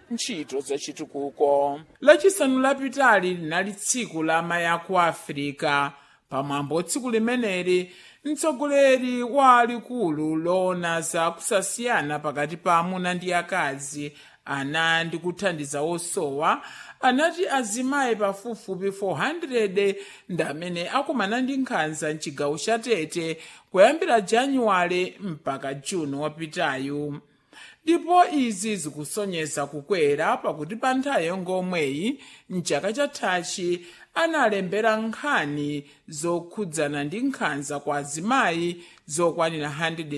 ntchito zachitukuko lachisanu lapitali linali tsiku la amayi aku afirika pamwambo tsiku limeneli mtsogoleri wa likulu loona za kusasiyana pakati pa amuna ndi akazi ana ndi kuthandiza osowa anati azimayi pafupifupi 400 ndi amene akumana ndi nkhanza mchigawo cha tete kuyambira januwale mpaka juni wapitayu ndipo izi zikusonyeza kukwera pakuti pa nthawi yongomweyi mchaka chathachi analembera nkhani zokhudzana ndi nkhanza kwa azimayi zokwanira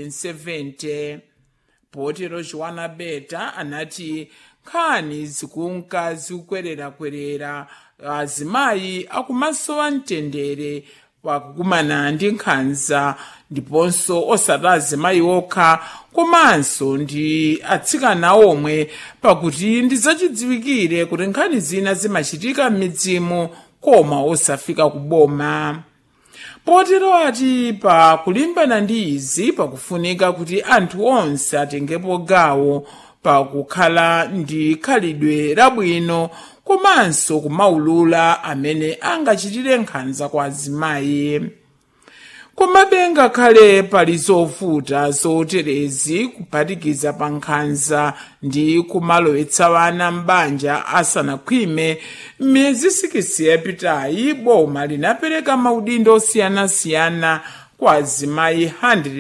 170 potero joana beta anati nkhani zikunka zikukwererakwerera azimayi akumasowa mtendere pakukumana ndi nkhanza ndiponso osati azimayi okha komanso ndi atsikana omwe pakuti ndizachidziwikire kuti nkhani zina zimachitika m'midzimu koma osafika kuboma potero ati pa kulimbana ndi izi pakufunika kuti anthu onse atengepo gawo pakukhala ndi khalidwe labwino komanso kumaulula amene angachitire nkhanza kwa azimayi komabe ngakhale pali zovuta zoterezi kuphatikiza pa nkhanza ndi kumalowetsa wana m'banja asanakhwime m'miyezi sikisi yapitayi boma linapereka maudindo osiyanasiyana kwa azimayi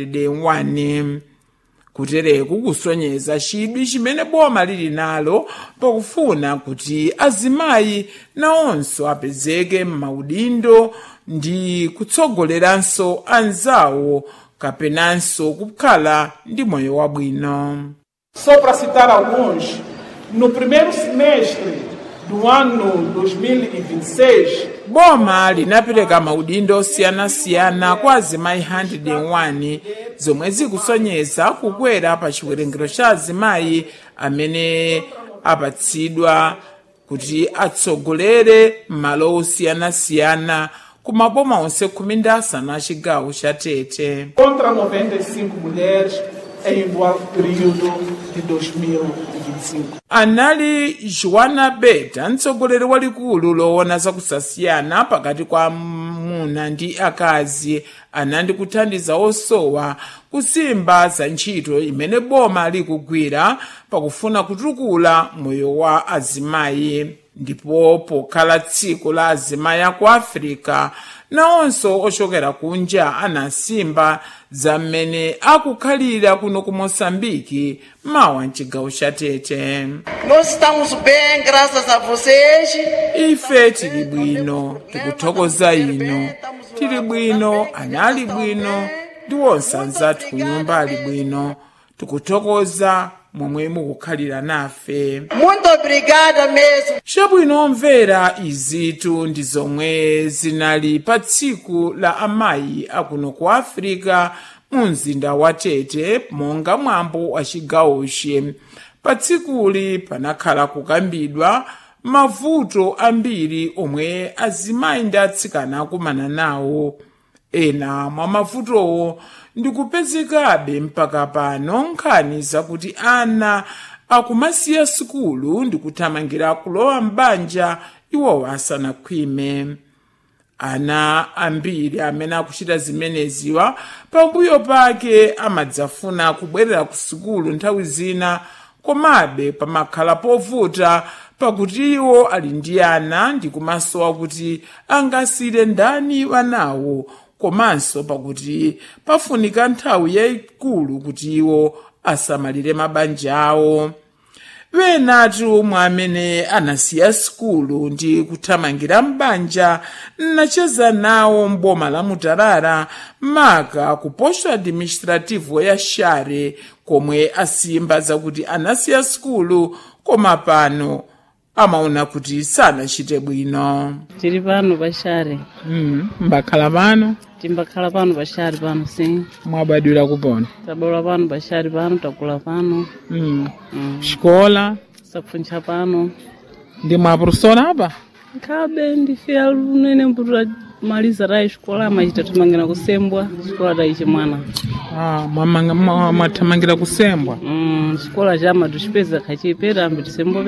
101 kutereku kusonyeza chidwi chimene boma lili nalo pakufuna kuti azimayi nawonso apezeke m'maudindo ndi kutsogoleranso anzawo kapenanso kukhala ndi moyo wabwino Só para citar alguns, no primeiro semestre do ano 2026, boma linapereka maudindo osiyanasiyana kwa azimayi 101 zomwe zikusonyeza kukwera pa chiwerengero cha azimayi amene apatsidwa kuti atsogolere m'malo osiyanasiyana ku maboma onse khumi ndi asanu a chigawo cha tete contra 95 mulheres em igual período de 2025. anali joana beta mtsogoleri walikulu loona zakusasiyana pakati kwa amuna ndi akazi anandi kuthandiza osowa kusimba za ntchito imene boma likugwira pakufuna kutukula moyo wa azimayi ndipo pokhala tsiku la azimayi aku afirika nawonso ochokera kunja anasimba za mmene akukhalira kuno ku moçambike mawa mchigawo cha tete Nós estamos bem, graças a vocês. ife tili bwino tikuthokoza ino tili bwino ana ali bwino ndi wonse anzathu ku nyumba ali bwino tikuthokoza momwe mukukhalira nafe Muito obrigada mesmo. chabwino omvera izitu ndi zomwe zinali pa tsiku la amayi akuno ku afirika mu mzinda wa tete monga mwambo wa chigawochi pa tsikuli panakhala kukambidwa mavuto ambiri omwe azimayi ndi atsikana akumana nawo ena mwa mavutowo ndikupezekabe mpaka pano nkhani zakuti ana akumasiya sukulu ndikuthamangira kulowa m'banja iwowo asanakhwime ana ambiri amene akuchita zimeneziwa pambuyo pake amadzafuna kubwerera ku sukulu nthawi zina komabe pamakhala povuta pakuti iwo ali ndi ana ndi kumasowa kuti angasire ndani wanawo komanso pakuti pafunika nthawi yayikulu kuti iwo asamalire mabanja awo wenatu mwa amene anasiya sukulu ndi kuthamangira m'banja nacheza nawo mboma la mutarara maka ku posto administrativo ya share komwe asimba zakuti anasiya sukulu koma pano amaona kuti sanachite bwino tiri pano paxare mm, mbakhala pano timbakhala pano paxare pano sim mwabadwira kupona tabwera pano paxare pano takula pano mm. mm. xikola sapfuncha pano ndi mwaprofesora apa nkhabe ndifika lunene mputura maliza tayi xikola amachita thamangira kusembwa xikola tayi chimwana ah, mwamanga- mwa- mwathamangira kusembwa mm, xikola chama tuxipeza khachipeta ambi tisembwa